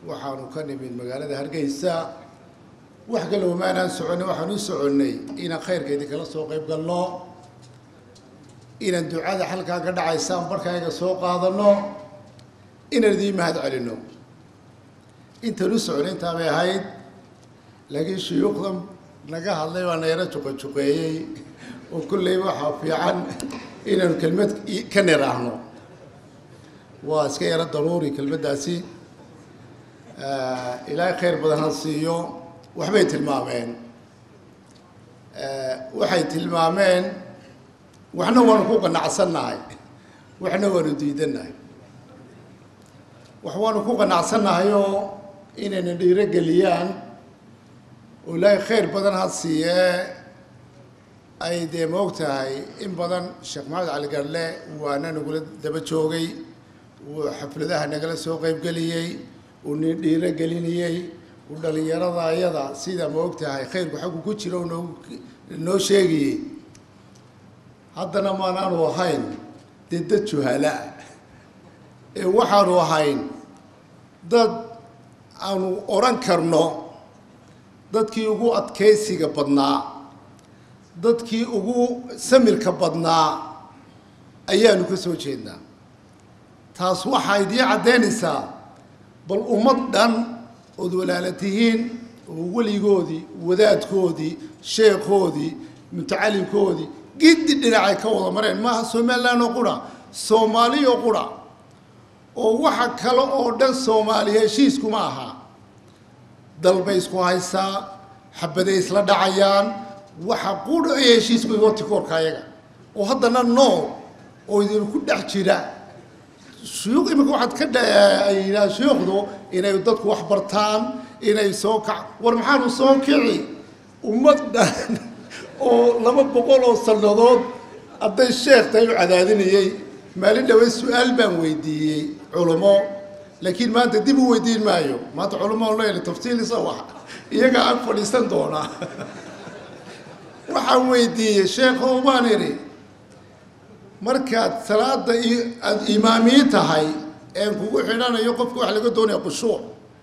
waxaanu ka nimid magaalada hargeysa wax kale umaanaan soconnay waxaan u soconnay inaan khayrkeedii kala soo qayb galno inaan ducada xalkaa ka dhacaysaan barkaaga soo qaadano inaan idiin mahad celinno intaan u soconay intaa bay ahayd laakiin shuyuukhda naga hadlay baa na yaro juqajuqeeyey oo kolley waxaa fiican inaanu kelmad ka niraahno waa iska yaro daruuri kelmaddaasi ilaahay khayr badan ha siiyo waxbay tilmaameen waxay tilmaameen waxna waanu ku qanacsannahay waxna waanu diidannahay wax waanu ku qanacsannahay oo inayna dhiiro geliyaan oo ilaahay khayr badan ha siiyee ay dee moog tahay in badan sheekh maxamed cali garle waana nagula daba joogay uu xafladaha nagala soo qaybgeliyey uu ni dhiiro gelinayey uu dhalinyarada ayada sida moog tahay khayrku xaggu ku jira u noo noo sheegayey haddana maanaanu ahayn dee dad juhalaa ee waxaanu ahayn dad aanu odhan karno dadkii ugu adkaysiga badnaa dadkii ugu samirka badnaa ayaanu ka soo jeednaa taas waxaa idiin caddaynaysaa bal ummad dhan ood walaala tihiin oo weligoodii wadaadkoodii sheekhoodii mutacalimkoodii giddi dhinacay ka wada mareen maaha somalilan oo qura soomaaliyo qura oo waxa kale oo dhan soomaaliya heshiiskuma aha dalbay isku haysaa xabaday isla dhacayaan waxa qura ay heshiisku igooti koorka ayaga oo haddana nool oo idinku dhex jira shuyuuq imika waxaad ka dhayidhaha shuyuukhdu inay dadku wax bartaan inay soo kac war maxaanu soo kici ummad dhan oo laba boqol oo sannadood hadday sheekh tahay u cadaadinayey maalin dhawey su-aal baan weydiiyey culummo laakiin maanta dib u weydiin maayo maanta culummo on leeyahay tafsiilisa wax iyagaa ag fadhiisan doonaa waxaan weydiiyey sheekho baan idhi markaad salaada aada imaamiyi tahay een kugu xidhanayo qofka waxa laga doonaya khushuuc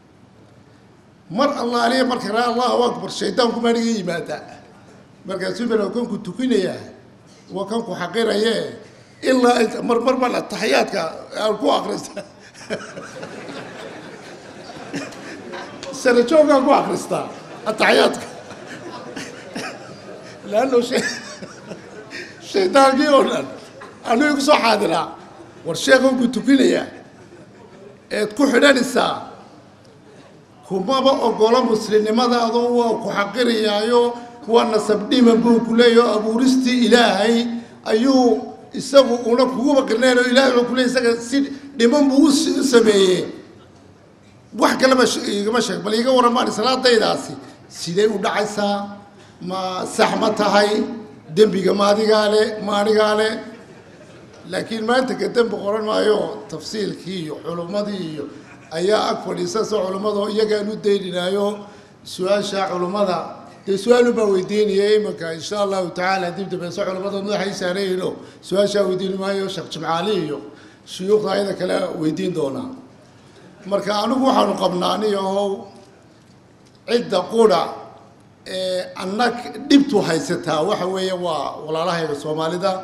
mar allaaliya marka raa allahu akbar shaydaanku maaniga yimaada markaasuu bal waa kanku tukinaya waa kanku xaqiraye ilaa mar mar baan ataxiyaadka aan ku akrista sana joogaan ku akristaa ataxiyaadka laanno shaydaankii oo dhan anuu igu soo xaadiraa war sheekanku tukinaya eed ku xidhanaysaa kumaba ogola muslimnimadaadu waa ku xaqirayaayo waa nasabdhiman buu ku leeyaho abuuristii ilaahay ayuu isagu una kuguba qirnayn oo ilahay wuxuu ku leey isaga si dhiman buu u sameeyey wax kaleba igama sheeg bal iga warramaan salaadaydaasi sidee u dhacaysaa ma sax ma tahay dembiga ma adigaa le ma anigaa le laakiin maanta ka dembi qoran maayo tafsiilkii iyo culummadii iyo ayaa ag fadhiisasa culummado iyagaan u dayninayo su-aasha culummada dee su-aalu baa weydiinaya imanka insha allahu tacaala dib dambeese culummada madaxay saarayno su-aashaa weydiin maayo sheekh jimcaali iyo shuyuukhda ayada kale weydiin doonaa marka anigu waxaanu qabnaa aniyahow cidda qura ee annag dhibtu haysataa waxa weeye waa walaalahayga soomaalida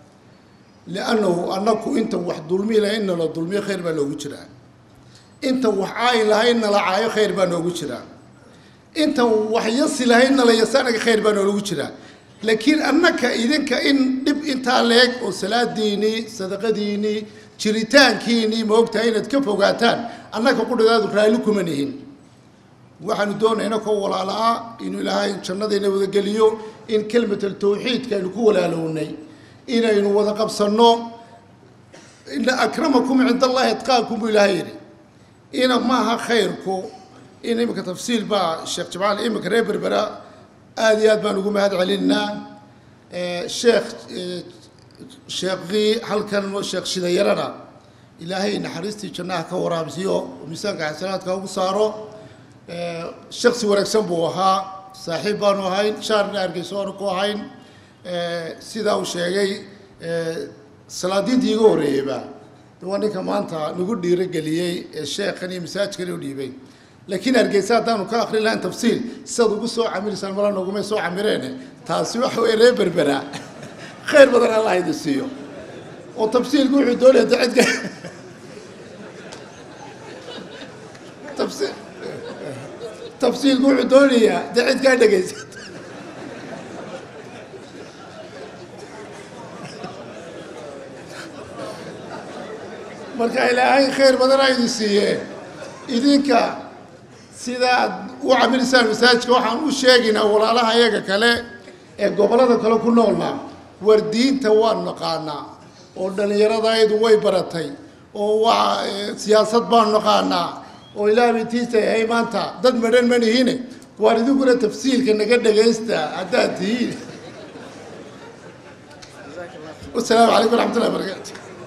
liannahu annaku inta wax dulmi lahayn nala dulmiyo khayr baa noogu jiraa inta wax caayi lahayn nala caayo khayr baa noogu jiraa inta wax yasi lahayn nala yasaanaga khayr baa noogu jiraa laakiin annaka idinka in dhib intaa leeg oo salaadiinii sadaqadiinii jiritaankiinii maogtahay inaad ka fogaataan annaka qudhadaadu raalli kuma nihin waxaanu doonayna koo walaala-a inuu ilaahay jannadayna wadageliyo in kelmatal tawxiidka aynu ku walaalownay inaynu wada qabsanno ina akramakum cinda allahi atqaakum buu ilaahay yidhi ina maaha khayrku in iminka tafsiil baa sheekh jamaal iminka reer berbera aada iyo aad baan ugu mahad celinaa sheekh sheekii halkan sheekh shidayarana ilaahay naxariistii jannaha ka waraabsiyo oo miisaanka xasanaadka ugu saaro shaksi wanaagsan buu ahaa saaxiib baanu ahayn shaarna hargeyso aanu ku ahayn sidaa uu sheegay salaadiintii iga horreeyeyba waa ninka maanta nagu dhiirogeliyey ee sheekhan iyo masaajkan u dhiibay laakiin hargeysa haddaanu ka akrin lahayn tafsiil sidaad ugu soo camirisaan mala nogumay soo camireene taasi waxa weye reer berbera khayr badan allah idin siiyo oo tafsiilku wuxuu doonaya de cidka tafsiil tafsiilku wuxuu doonayaa de cid kaa dhegaysa marka ilaahay khayr badana idin siiyee idinka sidaad u camirisaan masaajidka waxaan u sheegaynaa walaalaha iyaga kale ee gobollada kale ku noolna war diinta waan naqaanaa oo dhallinyaradaydu way baratay oo waa siyaasad baan naqaanaa oo ilaahbay tiisa yahay maanta dad madhan ma nihine waar idinkuna tafsiilka naga dhagaysta haddaad tihiin wasalaamu calaykum waraxmat ullahi barakaatu